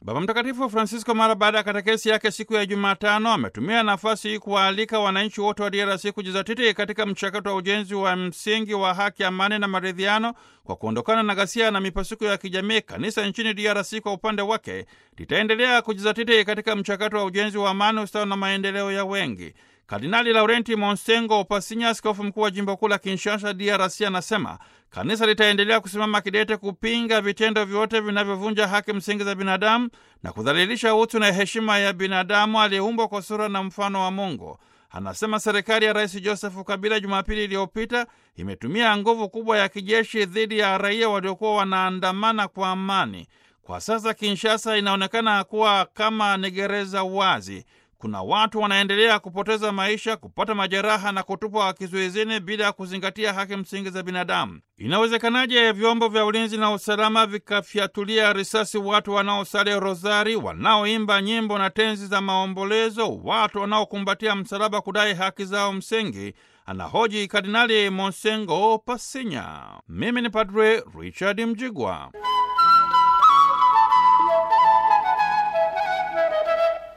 Baba Mtakatifu Francisco mara baada ya katekesi yake siku ya Jumatano ametumia nafasi hii kuwaalika wananchi wote wa DRC kujizatiti katika mchakato wa ujenzi wa msingi wa haki, amani na maridhiano kwa kuondokana na ghasia na mipasuko ya kijamii. Kanisa nchini DRC kwa upande wake litaendelea kujizatiti katika mchakato wa ujenzi wa amani, ustawi na maendeleo ya wengi. Kardinali Laurenti Monsengo Pasinya, askofu mkuu wa jimbo kuu la Kinshasa, DRC, anasema kanisa litaendelea kusimama kidete kupinga vitendo vyote vinavyovunja haki msingi za binadamu na kudhalilisha utu na heshima ya binadamu aliyeumbwa kwa sura na mfano wa Mungu. Anasema serikali ya Rais Joseph Kabila Jumapili iliyopita imetumia nguvu kubwa ya kijeshi dhidi ya raia waliokuwa wanaandamana kwa amani. Kwa sasa Kinshasa inaonekana kuwa kama ni gereza wazi. Kuna watu wanaendelea kupoteza maisha, kupata majeraha na kutupwa kizuizini bila ya kuzingatia haki msingi za binadamu. Inawezekanaje vyombo vya ulinzi na usalama vikafyatulia risasi watu wanaosali rozari, wanaoimba nyimbo na tenzi za maombolezo, watu wanaokumbatia msalaba kudai haki zao msingi? Anahoji Kardinali Monsengo Pasinya. Mimi ni Padre Richard Mjigwa.